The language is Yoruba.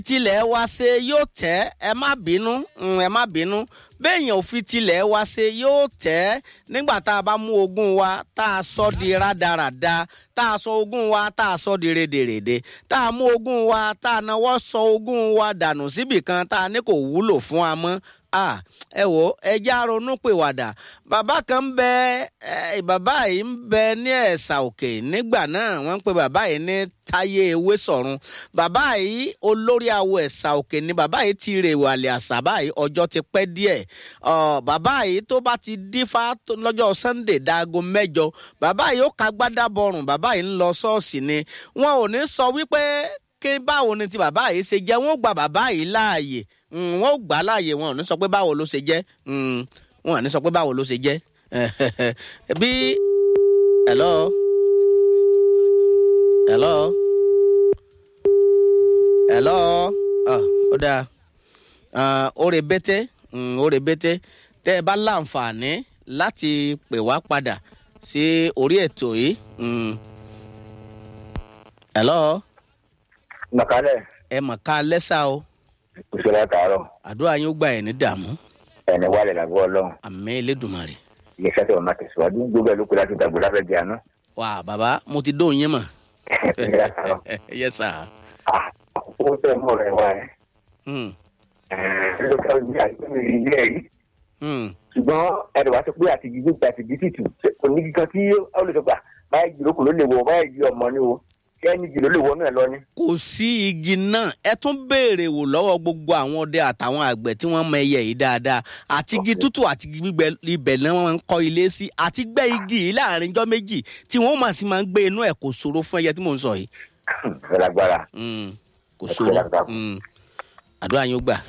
tilẹ̀ wa ṣe yóò tẹ́ ẹ má bínú mm, ẹ má bínú béèyàn ò fi tilẹ̀ wa ṣe yóò tẹ́ nígbà tá a bá mú ogún wa tá a sọ di rádaràda tá a sọ ogún wa tá a sọ di rèdèrèdè tá a mú ogún wa tá a náwó sọ ogún wa dànù síbìkan tá a ní kò wúlò fún wa mọ́ ah ẹ wò ẹ já ronú pìwàdà bàbá kan ń bẹ ẹ bàbá yìí ń bẹ ní ẹ̀sà òkè nígbà náà wọ́n ń pe bàbá yìí ní táyé ewé sọ̀run bàbá yìí olórí awo ẹ̀sà òkè ni bàbá yìí ti rè wàlẹ̀ àṣà báyìí ọjọ́ ti pẹ́ díẹ̀ bàbá yìí tó bá ti dífá lọ́jọ́ sunday dáago mẹ́jọ bàbá yìí ó ka gbádá bọrùn bàbá yìí ń lọ ṣọ́ọ̀ṣì ni wọn ò ní sọ wípé ké báwo ni ti bàbá yìí ṣe jẹ́ wọ́n gba bàbá yìí láàyè wọn ò gbà láàyè wọn ò ní sọ pé báwo ló ṣe jẹ́ wọn ò ní sọ pé báwo ló ṣe jẹ́ bí hello hello hello ó dáa ó rè bété ó rè bété tẹ́ ẹ bá láǹfààní láti pè wá padà sí orí ètò yìí hello mọ̀kálẹ̀ ẹ mọ̀ ká lẹ́sà o òṣèlú àtàárọ̀ àdúrà yín ó gbà ẹ̀ ní dààmú ẹni wálé làgọ́ ọlọ́run àmì elédùnmarè. iléeṣẹ́ tó máa tẹ̀síwájú gbogbo ẹ̀ ló kó láti dàgbò láfẹ́ di àná. wà bàbá mo ti dóun yín mọ̀. yẹ sà. ó tẹ̀ mọ́ rẹ̀ wá ẹ̀. Hmm, ló ká ní àìsàn ilé ẹ̀rí. hmm. ṣùgbọ́n ẹ̀rọ wa sọ pé àti gbígbé àti gbí tìtù kò ní kíkan tí ó lè sọ pé báyìí jìrókò ló lè wọ báyìí jí ọmọ ni o kí ẹni jì ló lè wọ náà lọ ni. kò sí igi náà ẹ tún béèrè wò lọ́wọ́ gbogbo àwọn ọdẹ àtàwọn àgbẹ̀ tí wọ́n mọ ẹyẹ yìí dáadáa àti igi tútù àti igi gbígbẹ ibẹ̀ náà wọ́n ń kọ́ ilé sí àti gbẹ́ igi yìí láàrin ijọ́ méjì tí wọ́n máa sì máa ń gbé inú ẹ̀ kò ṣòro fún ẹyẹ tí mò ń sọ yìí. ẹ lágbára. Hmm, kò ṣòro Hmm. àdúrà yín ó gbà.